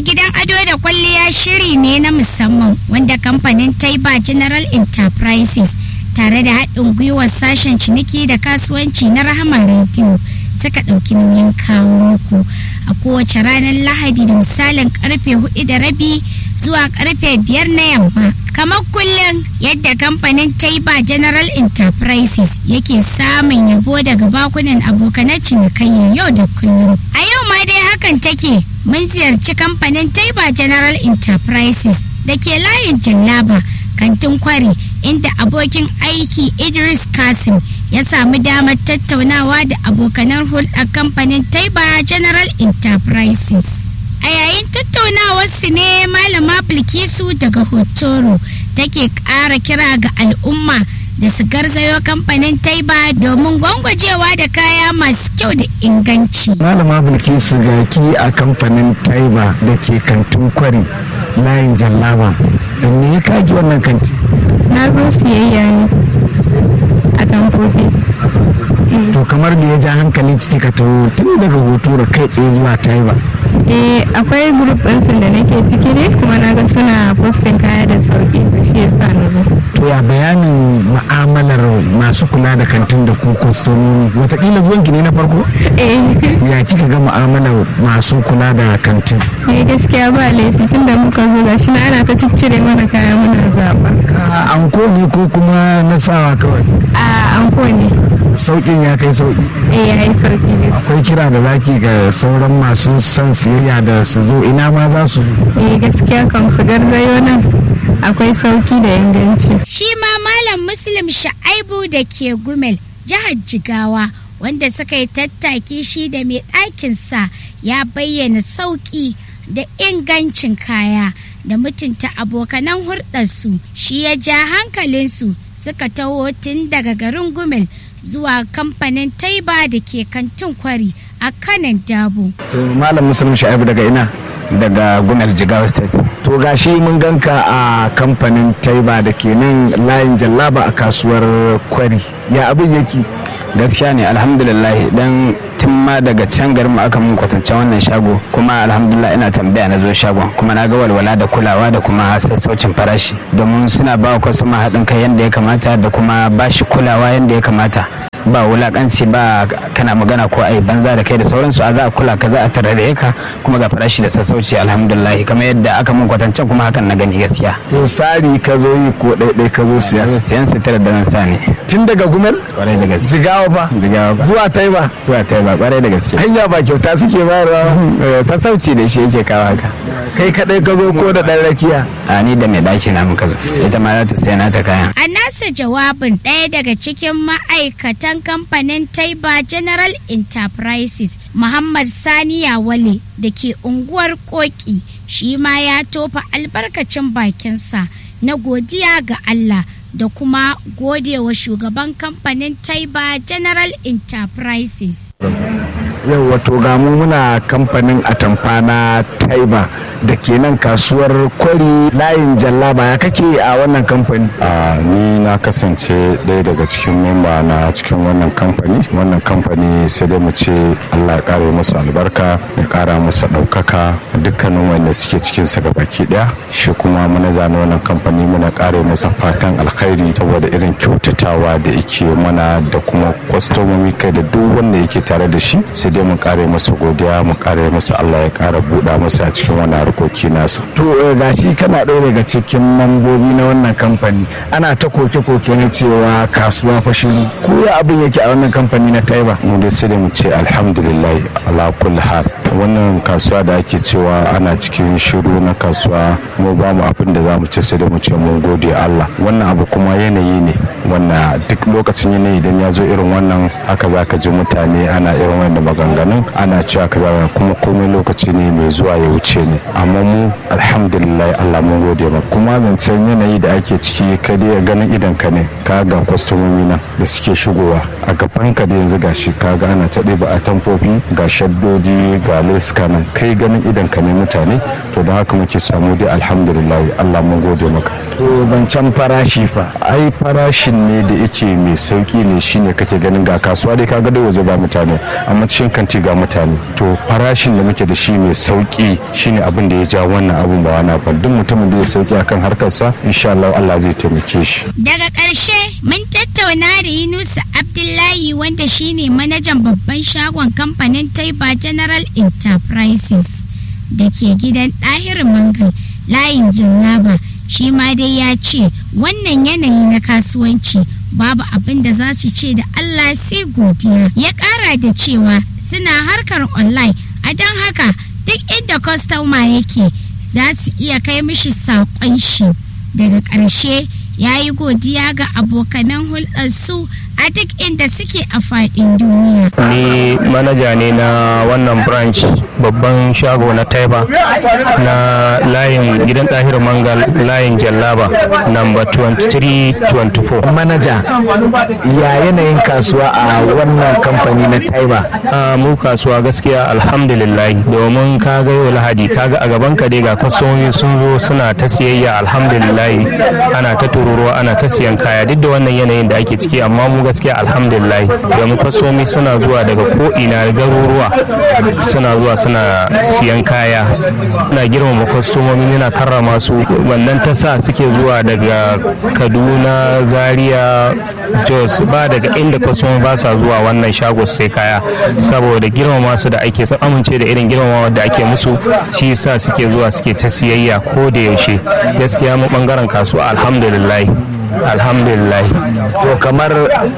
gidan ado da kwalliya shiri ne na musamman wanda kamfanin Taiba General Enterprises tare da haɗin gwiwar sashen ciniki da kasuwanci na Rahama Radio suka ɗauki nauyin kawo muku a kowace ranar Lahadi da misalin karfe hudu da rabi zuwa karfe biyar na yamma. Kamar kullum yadda kamfanin Taiba General Enterprises yake samun yabo daga bakunan abokanan cinikayyar yau da kullum. A yau ma dai hakan take mun ziyarci kamfanin Taiba General Enterprises da ke layin Jallaba kantin kwari inda abokin aiki Idris Kasim ya samu damar tattaunawa da abokanan hulɗar kamfanin Taiba General Enterprises. A yayin tattaunawarsu ne Malama Bilkisu daga Hotoro take ƙara kira ga al'umma da su garzayo kamfanin Taiba domin gwangwajewa da kaya masu kyau da inganci. Malama Bilkisu ga ki a kamfanin Taiba da ke kantin kwari layin Jallaba. Me ya kaji wannan kanti? Na zo siyayya ne a tamfofi. To kamar da ya ja hankali kika to tun daga Hotoro kai tsaye zuwa Taiba. Eh akwai grup ɗinsu da nake ciki ne kuma na ga suna postin kaya da sauki su shi yasa na zo. To ya bayanin ma'amalar masu kula da kantin da ku kwastomomi watakila zuwanki ne na farko? Eh Ya kika ga ma'amalar masu kula da kantin? eh gaskiya ba laifi tun da muka zo gashi na ana ta ciccire mana kaya muna zaɓa. A anko ne ko kuma na sawa kawai? A anko ne. Sauƙin ya kai sauƙi. Eh ya yi sauki ne. Akwai kira da zaki ga sauran masu son siyayya da su zo ina ma za su Eh gaskiya kam su garzayo nan akwai sauki da inganci. Shi ma Malam Muslim Sha'aibu da ke Gumel, jihar Jigawa, wanda suka yi tattaki shi da mai ɗakinsa ya bayyana sauƙi da ingancin kaya da mutunta abokanan hurɗarsu shi ya ja hankalinsu suka taho tun daga garin Gumel zuwa kamfanin Taiba da ke kantin kwari a kanan dabo. malam musulun sha'ibu daga ina daga gumel jigawa state to gashi mun ganka a kamfanin taiba da ke nan layin jallaba a kasuwar kwari ya abin yake gaskiya ne alhamdulillah dan tun ma daga can garin mu aka mun kwatance wannan shago kuma alhamdulillah ina tambaya na zo shagon kuma na ga walwala da kulawa da kuma sassaucin farashi domin suna ba wa kwastoma haɗin kai yadda ya kamata da kuma ba shi kulawa yadda ya kamata ba wulakanci ba kana magana ko ai banza da kai da sauransu a za a kula ka za a tarare ka kuma ga farashi da sassauci alhamdulillah kamar yadda aka mun kwatancen kuma hakan na gani gaskiya to sari ka zo yi ko ɗaiɗai ka zo siya siyan sitira da nan sa ne tun daga gumel kwarai da gaske jigawa fa jigawa ba zuwa taiba zuwa ta ba kwarai da gaske hanya ba kyauta suke bayarwa Eh, sassauci da shi yake kawo haka kai kadai ka zo ko da ɗan rakiya a ni da mai ɗaki na muka zo ita ma za ta saya nata kayan A nasa jawabin ɗaya daga cikin ma'aikatan kamfanin Taiba General Enterprises Muhammad Sani Yawale da ke unguwar Koki shi ma ya tofa albarkacin bakinsa na godiya ga Allah da kuma godewa shugaban kamfanin Taiba General Enterprises. yau wato ga mu muna kamfanin atamfa na taiba da ke nan kasuwar kwari layin jallaba ya kake a wannan kamfani a ni na kasance ɗaya daga cikin memba na cikin wannan kamfani wannan kamfani sai dai mu ce allah ya ƙara musu albarka ya ƙara musu ɗaukaka dukkanin wanda suke cikin sa baki ɗaya shi kuma manaja na wannan kamfani muna ƙara masa fatan alkhairi saboda irin kyautatawa da yake mana da kuma kwastomomi kai da duk wanda yake tare da shi sai dai mu ƙara masa godiya mu ƙara masa allah ya ƙara buɗa masa a cikin wannan harkoki nasa to eh, gashi kana ɗaya daga cikin mambobi na wannan kamfani ana ta koke-koke na cewa kasuwa fa shiru ko ya abin yake a wannan kamfani na taiba mu dai sai da mu ce alhamdulillah ala kulli hal wannan kasuwa da ake cewa ana cikin shiru na kasuwa mu ba mu abin da za mu ce sai da mu ce mun gode Allah wannan abu kuma yanayi ne wannan duk lokacin yanayi idan ya zo irin wannan haka za ka ji mutane ana irin wannan maganganun ana cewa kaza kuma komai lokaci ne mai zuwa ya wuce ne amma mu alhamdulillah Allah mun gode ma kuma zancen yanayi da ake ciki ka dai ganin idan ka ne ka ga kwastomomi na da suke shigowa a gaban ka da yanzu gashi ka ga ana ta ɗiba a tamfofi ga shaddodi ga ga suka nan kai ganin idan ka ne mutane to don haka muke samu dai alhamdulillah Allah mun gode maka to zancen farashi fa ai farashin ne da yake mai sauki ne shine kake ganin ga kasuwa dai kaga dai waje ba mutane amma cikin kanti ga mutane to farashin da muke da shi mai sauki shine abin da ya ja wannan abun ba wani ba duk mutumin da ya sauki akan harkarsa insha Allah Allah zai taimake shi daga ƙarshe mun tattauna da Yunusa Abdullahi wanda shine manajan babban shagon kamfanin Taiba General Enterprises da ke gidan ɗahir mangal layin jallaba shi ma dai ya ce wannan yanayi na kasuwanci babu abin da za su ce da Allah sai godiya ya ƙara da cewa suna harkar online a don haka duk inda kwastoma yake za su iya kai mishi saƙon shi daga ƙarshe ya yi godiya ga abokanan hulɗarsu a duk inda suke a faɗin duniya. Ni manaja ne na wannan branch babban shago na Taiba na layin gidan ɗahir mangal layin jallaba number 23-24. manaja ya yanayin kasuwa a wannan kamfani na taiba a mu kasuwa gaskiya alhamdulillah domin ka ga yau lahadi kaga a gaban ka dai ga kwastomomi sun zo suna ta siyayya alhamdulillah ana ta tururuwa ana ta siyan kaya duk da wannan yanayin da ake ciki amma mu gaskiya alhamdulillah domin kwastomomi suna zuwa daga ko ina garuruwa suna zuwa suna siyan kaya na girmama kwastomomi muna karrama su wannan ta sa suke zuwa daga kaduna zaria jos ba daga inda kwastomomi ba sa zuwa wannan shago sai kaya saboda girmama su da ake sun amince da irin girmamawa da ake musu shi yasa suke zuwa suke ta siyayya ko da yaushe gaskiya mu bangaren kasuwa alhamdulillah alhamdulillah to kamar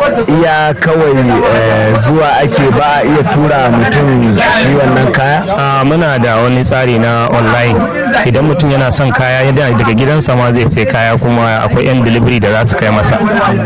iya kawai eh, zuwa ake ba a iya tura mutum shi wannan kaya a muna da wani tsari na online idan mutum yana son kaya yadda daga gidansa ma zai sai kaya kuma akwai yan delivery da za su kai masa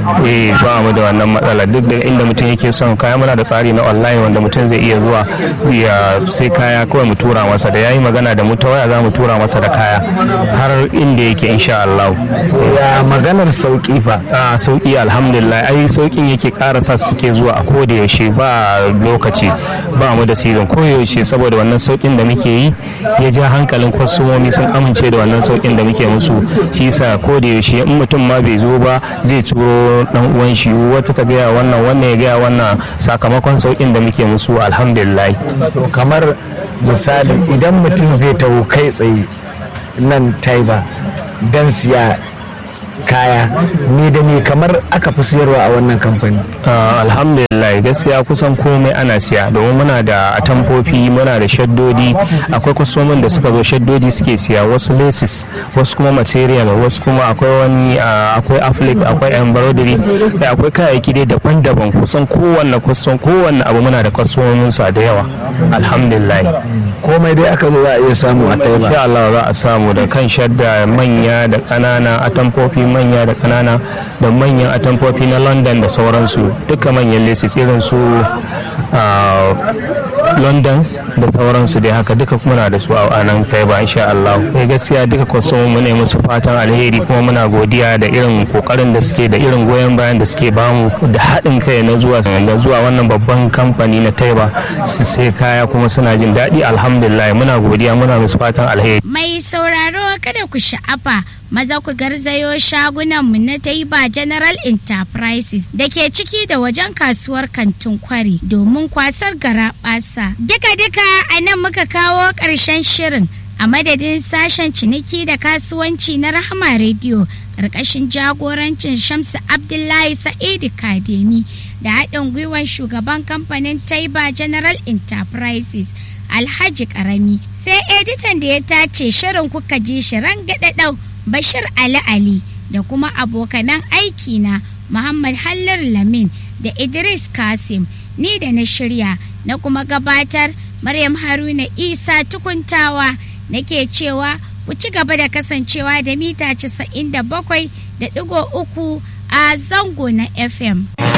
eh ba mu da wannan matsala duk da inda mutum yake son kaya muna da tsari na online wanda mutum zai iya zuwa ya sai kaya kawai mu tura masa da yayi magana da mu ta waya za mu tura masa da kaya har inda yake insha Allah ya maganar sauki fa a sauki alhamdulillah ai saukin yake ƙara sa suke zuwa a koda yaushe ba lokaci ba mu da season ko yaushe saboda wannan saukin da muke yi ya ja hankalin kwastomomi sun amince da wannan saukin da muke musu shi yasa ko da yaushe in mutum ma bai zo ba zai turo dan uwan shi wata ta gaya wannan wannan ya gaya wannan sakamakon saukin da muke musu alhamdulillah to kamar misali idan mutum zai taho kai tsaye nan taiba don siya kaya me da me kamar aka fi siyarwa a wannan kamfani Uh, alhamdulillah gaskiya kusan komai ana siya domin muna da atamfofi muna da shaddodi akwai kwastomin da suka zo shaddodi suke siya wasu laces wasu kuma material wasu kuma akwai wani uh, akwai afflick akwai embroidery da akwai kayayyaki dai daban-daban kusan kowanne kwastom kowanne abu muna da kwastomin sa da yawa alhamdulillah komai dai aka zo za a iya samu a taiba insha Allah za a samu da kan shadda manya da ƙanana atamfofi manya da ƙanana da manyan atamfofi na London da sauransu duka manyan laces irin su ah, London da sauransu dai haka duka muna da su a nan taiba insha Allah eh gaskiya duka kwastomin mu ne musu fatan alheri kuma muna godiya da irin kokarin da suke da irin goyon bayan da suke bamu da haɗin kai na zuwa da zuwa wannan babban kamfani na taiba su sai kaya kuma suna jin daɗi alhamdulillah muna godiya muna musu fatan alheri Mai sauraro kada ku sha'afa maza ku garzayo shagunanmu na Taiba General Enterprises da ke ciki da wajen kasuwar kantin kwari domin kwasar garaɓasa. Duka-duka a nan muka kawo ƙarshen shirin a madadin sashen ciniki da kasuwanci na Rahama Radio ƙarƙashin jagorancin Shamsu Abdullahi Sa'idu Kademi da haɗin gwiwar shugaban kamfanin Taiba General Enterprises. Alhaji Karami sai editan da ya tace shirin kuka ji shirin gaɗaɗau Bashir Ali Ali da kuma abokanan aiki na Muhammad Hallar Lamin da Idris Kasim ni da na shirya na kuma gabatar Maryam Haruna Isa tukuntawa nake cewa ku ci gaba da kasancewa da mita 97 da ɗigo uku a zango na FM.